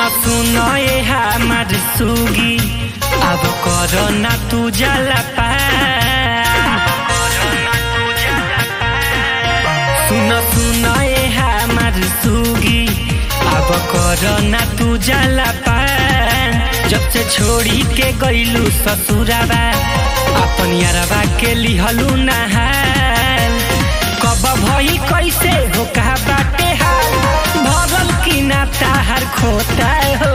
सुन ए हमार सुगी अब करो ना तू जला सुन सुन ए हमार सुगी अब करो ना तू जला जब से छोड़ी के गईलू ससुराबा अपन यारबा के लिहलू नहाल कब भई कैसे हो कहा बाटे हाल भरल की ना ताहर खोता हो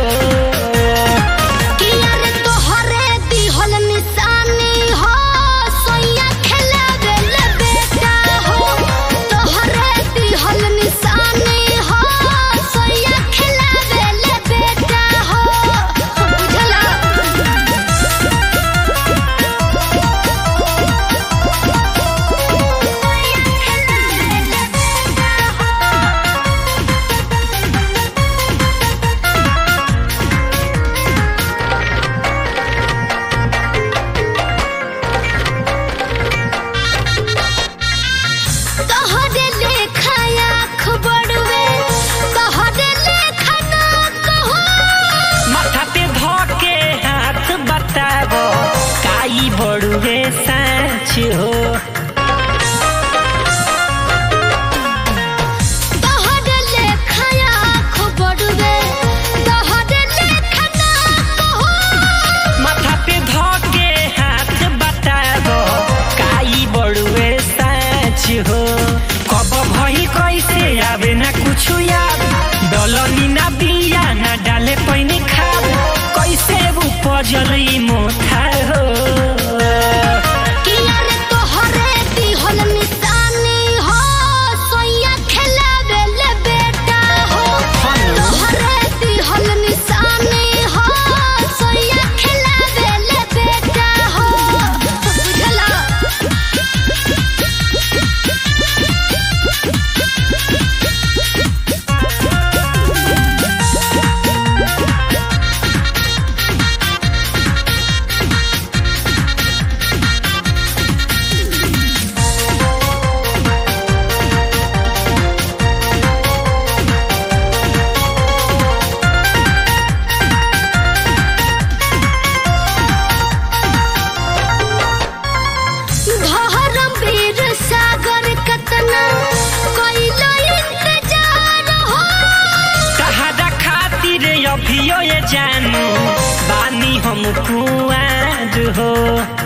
किया रे तोहरे दिहल निशानी हो सोया खेलावे ले बेटा हो तोहरे दिहल निशानी हो सोया खेलावे ले बेटा हो बुझला तोहरे लेखा आँख बड़वे तोहरे लेखा नाक हो माथा पे धके हाथ बताबो काई बड़ुए साँच हो तोहरे लेखा आँख बड़वे तोहरे लेखा नाक हो माथा पे धके हाथ बताबो काई बड़ुए साँच हो कब भई कैसे आवे ना कुछ याद डलनी ना बिया ना डाले पैनी खाद कैसे उपजल ई मोथा हो किया रे तोहरे दिहल निशानी हो सोया खेलावे ले बेटा हो तोहरे दिहल निशानी हो सोया खेलावे ले बेटा हो बुझला धरम वीर सागर कतना कोइलो इंतजार हो तहरा खातिर अभियो ये जानू बानी हम कुआर हो